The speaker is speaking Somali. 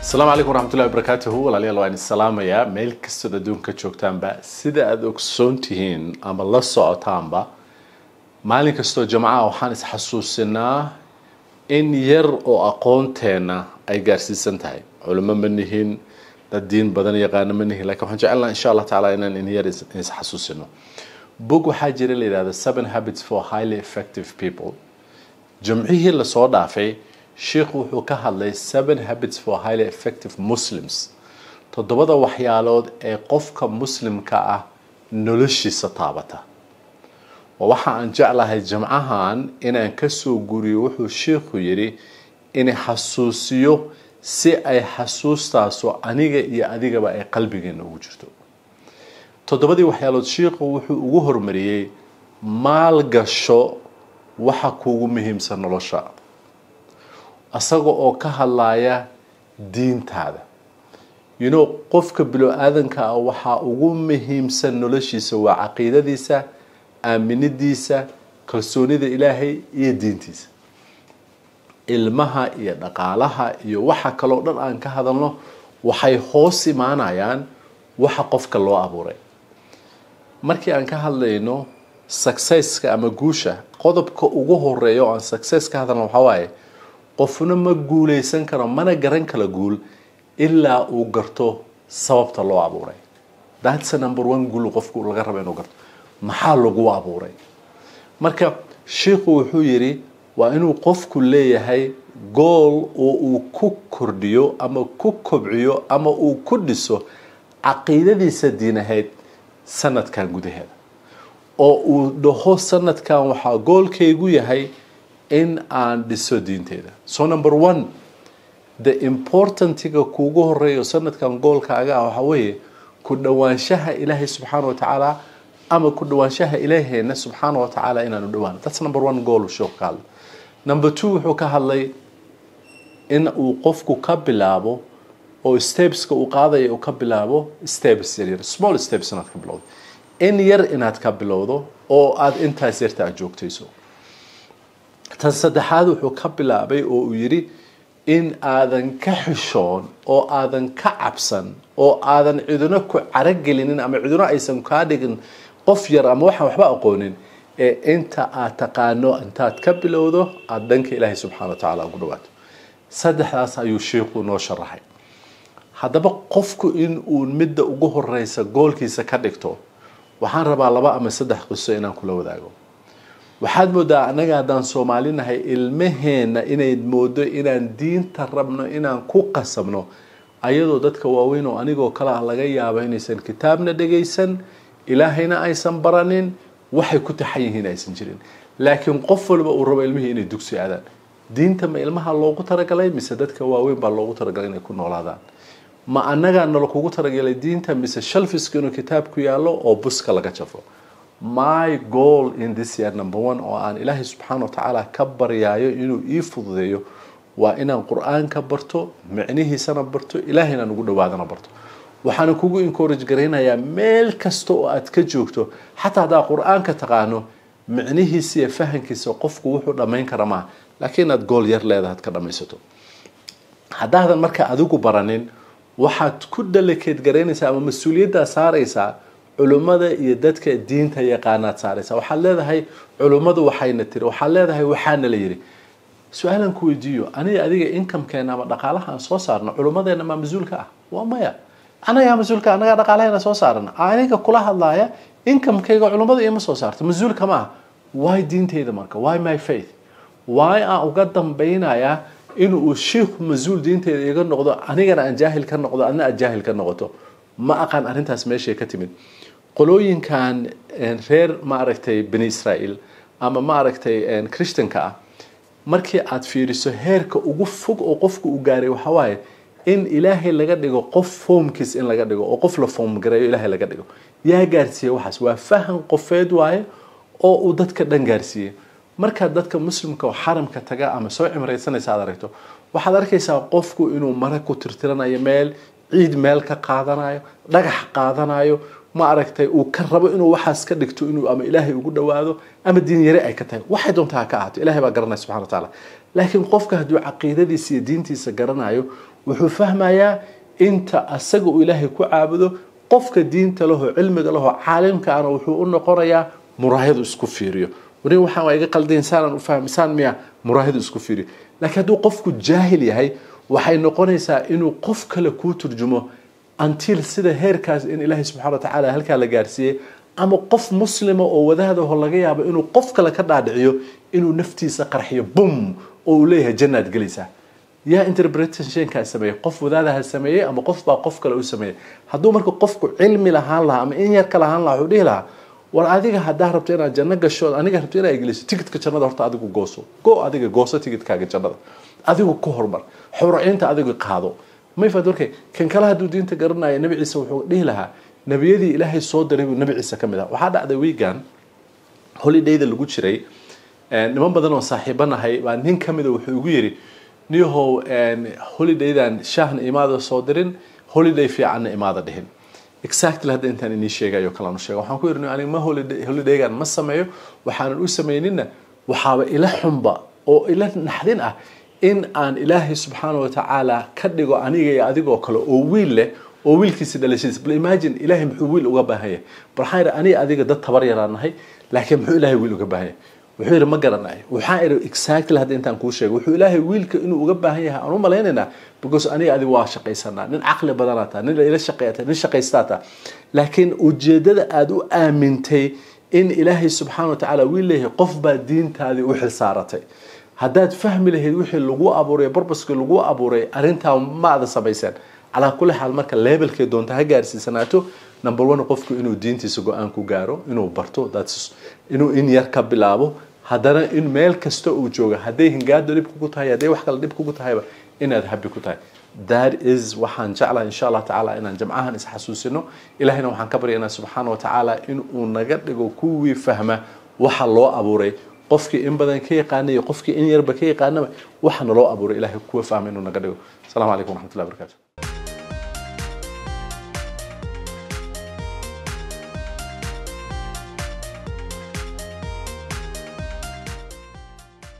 asalaamu calaykum waraxmatullahi wabarakaatuhu walaalayaal waan isalaamayaa meel kastood adduunka joogtaanba sida aada ogsoon tihiin ama la socotaanba maalin kastoo jamacaha waxaan isxasuusinaa in yar oo aqoonteenna ay gaarsiisan tahay culimo ma nihin dad diin badan yaqaano ma nihin lakin waxaan jecelnaha insha allah tacaala inaan in yar isxasuusino bog waxaa jira la yidhahda seven habits for highly effective people jamcihii lasoo dhaafay sheikhu wuxuu ka hadlay seven habits for highly effective muslims toddobada waxyaalood ee qofka muslimka ah noloshiisa taabata waa waxa aan jeclahay jamcahan inaan kasoo guriyo wuxuu sheikhu yidhi in xasuusiyo si ay xasuustaasu aniga iyo adigaba ay qalbigeena ugu jirto toddobadii waxyaalood sheikhu wuxuu ugu hormariyey maalgasho waxa kuugu muhiimsan nolosha asaga oo ka hadlaya diintaada you know qofka bilo-aadanka ah waxaa ugu muhiimsan noloshiisa waa caqiidadiisa aaminidiisa kalsoonida ilaahay iyo diintiisa ilmaha iyo dhaqaalaha iyo waxa kaloo dhan aan ka hadalno waxay hoos imaanayaan waxa qofka loo abuuray markii aan ka hadlayno successka ama guusha qodobka ugu horeeya oo aan success ka hadalno waxaa waaye qofna ma guuleysan karo mana garan kala guul ilaa uu garto sababta loo abuuray that's number one guul qofku laga raba inuu garto maxaa lagu abuuray marka sheikhu wuxuu yidhi waa inuu qofku leeyahay gool oo uu ku kordhiyo ama ku kobciyo ama uu ku dhiso caqiidadiisa diinahayd sanadkan gudaheeda oo uu dhaho sanadkan waxaa goolkaygu yahay in aan dhiso diinteeda so number one the importantiga kuugu horeeyo sanadkan goolkaaga ah waxaa weeye ku dhawaanshaha ilaahay subxaana wa tacaala ama ku dhawaanshaha ilaaheena subxaana wa tacaala inaanu dhawaano that's number one goal sheekhu ka hadlay number two wuxuu ka hadlay in uu qofku ka bilaabo oo stepeska uu qaadaya uu ka bilaabo steps yaryar small steps inaad ka bilowdo in yar inaad ka bilowdo oo aada intaas yarta aad joogtayso tan saddexaad wuxuu ka bilaabay oo uu yidhi in aadan ka xishoon oo aadan ka cabsan oo aadan cidino ku caragelinin ama cidino aysan kaa dhigin qof yar ama waxaan waxba aqoonin ee inta aad taqaano intaad ka bilowdo aada dhanka ilaahay subxana wa tacaala ugu dhawaato saddexdaas ayuu sheikhu noo sharaxay haddaba qofku in uu midda ugu horeysa goolkiisa ka dhigto waxaan rabaa laba ama saddex qiso inaan kula wadaago waxaad moodaa annaga haddaan soomaali nahay ilmaheena inay moodo inaan diinta rabno inaan ku qasabno ayadoo dadka waaweyn oo anigoo kale ah laga yaabo inaysan kitaabna dhegaysan ilaahayna aysan baranin waxay ku taxan yihiin aysan jirin laakiin qof walba uu rabo ilmihii inay dugsi aadaan diinta ma ilmaha loogu talagalay mise dadka waaweyn baa loogu talagalay inay ku noolaadaan ma annagaa nala kugu talagalay diinta mise shalfiska inuu kitaabku yaallo oo buska laga jafo my goal in this year number one oo aan ilaahay subxaana wa tacaala ka baryaayo inuu ii fududeeyo waa inaan qur-aanka barto micnihiisana barto ilaahayna ugu dhawaadana barto waxaana kugu encourage garaynayaa meel kasta oo aad ka joogto xataa haddaa qur-aanka taqaano micnihiisa iyo fahankiisa qofku wuxuu dhammayn kara maaha laakiin inaad gool yar leedahay ad ka dhammaysato haddaadan marka adigu baranin waxaad ku dalakeed garaynaysaa ama mas-uuliyaddaa saaraysaa culummada iyo dadka diinta yaqaanaad saaraysaa waxaad leedahay culummadu waxayna tiri waxaad leedahay waxaana la yidhi su-aalan ku weydiiyo aniga adiga inkamkeena ama dhaqaalaha aan soo saarno culummadeena maa mas-uulka ah waa maya anagaa mas-uulka anagaa dhaqaalaheena soo saarana aniga kula hadlaaya inkamkayga culummada ima soo saarto mas-uulka ma ah why diinteyda marka why my faith why aan uga dambaynayaa in uu shiikhu mas-uul diinteeda iga noqdo anigana aan jaahil ka noqdo adna aad jaahil ka noqoto ma aqaan arrintaas meeshay ka timid qolooyinkan reer maaragtay bani israael ama maaragtay christanka ah markii aad fiiriso heerka ugu fog oo qofku u gaaray waxaa waaye in ilaahay laga dhigo qof foomkiis in laga dhigo oo qof la foom gareeyo ilaahay laga dhigo yaa gaarsiiyey waxaas waa fahan qofeed waaye oo uu dadka dhan gaarsiiyey markaad dadka muslimka oo xaramka taga ama soo cimraysanaysa aad aragto waxaad arkaysaa qofku inuu mara ku tirtiranayo meel ciid meel ka qaadanayo dhagax qaadanayo ma aragtay uu ka rabo inuu waxaas ka dhigto inuu ama ilaahay ugu dhawaado ama diin yare ay ka tahay waxay doontaa ha ka ahaato ilahay baa garanaya subxana wa tacaala laakiin qofka hadduu caqiidadiisa iyo diintiisa garanayo wuxuu fahmayaa inta asaga uu ilaahay ku caabudo qofka diinta laho cilmiga laho caalimka ana wuxuu u noqonayaa muraahadu isku fiiriyo wani waxaan waa iga qaldayn saanaan u fahmisaan miya muraahadu isku fiiriyo laakiin hadduu qofku jaahil yahay waxay noqonaysaa inuu qof kale kuu turjumo until sida heerkaas in ilaahay subxana wa tacaala halkaa la gaarsiiyey ama qof muslima oo wadaadaho laga yaabo inuu qof kale ka dhaadhiciyo inuu naftiisa qarxiyo bum oo uu leeyahay jannaad gelaysaa yaa interpretationkaa sameeyey qof wadaadaha sameeyey ama qof baa qof kale u sameeyey hadduu marka qofku cilmi lahaan lahaa ama in yar ka lahaan lahaa wuxuu dhihi lahaa war adiga haddaa rabto inaad janno gasho aniga rabto inaad geliso ticketka jannada horta adigu gooso go adiga gooso ticketkaaga jannada adigu ku hormar xuraciinta adigu qaado mayfad markay kan kale hadduu diinta garanaya nabi ciise wuxuu dhihi lahaa nebiyadii ilaahay soo diray buu nabi ciise ka mid ah waxaa dhacday weegan holidayda lagu jiray niman badan oo saaxiibanahay baa nin ka mida wuxuu igu yidhi niyahow holidaydan shaahna imaada soo dirin holiday fiicanna imaada dhihin exactly hadda intaan inii sheegayo kalaan u sheega waxaan ku yidhi aniga ma holidaygan ma sameeyo waxaanan u sameynina waxaaba ila xunba oo ila naxdin ah in aan ilaahay subxaana wa tacaala ka dhigo aniga iyo adigoo kale oo wiil leh oo wiilkiisa dhalashadiisa bal imagine ilaahay muxuu wiil uga baahan yahay bal waxaan idhi aniga adiga dad tabar yaraan nahay laakiin muxuu ilaahay wiil uga baahan yahay wuxuu yidhi ma garanayo waxaan idhi exactly hadda intaan kuu sheegay wuxuu ilaahay wiilka inuu uga baahan yahay aan u malaynaynaa because aniga adiga waa shaqaysanaa nin caqli badanaa taa nin ila shaqeeya nin shaqaystaa taa laakiin ujeedada aada u aamintay in ilaahay subxaana wa tacaala wiil leeyahay qof baa diintaadii u xilsaaratay haddaad fahmi lahayd wixii lagu abuuray barbaskii lagu abuuray arrintaa ma ada samayseen calaa kulli xaal marka levelkay doonta ha gaarsiisanaato number one qofku inuu diintiisa go-aan ku gaaro inuu barto inuu in yar ka bilaabo haddana in meel kasta uu jooga hadday hingaado dhib kugu tahay hadday wax kale dhib kugu tahayba inaad habi ku tahay that is waxaan jeclaha insha allah tacaala inaan jamcahan isxasuusino ilahayna waxaan ka baryaynaa subxaana wa tacaala in uu naga dhigo kuwii fahma waxa loo abuuray qofkii in badan ka yaqaana iyo qofkii in yarba ka yaqaanaba waxa naloo abuuray ilahay kuwa fahma inuu naga dhigo asalaamu calaykum waraxmatullahi barakaatu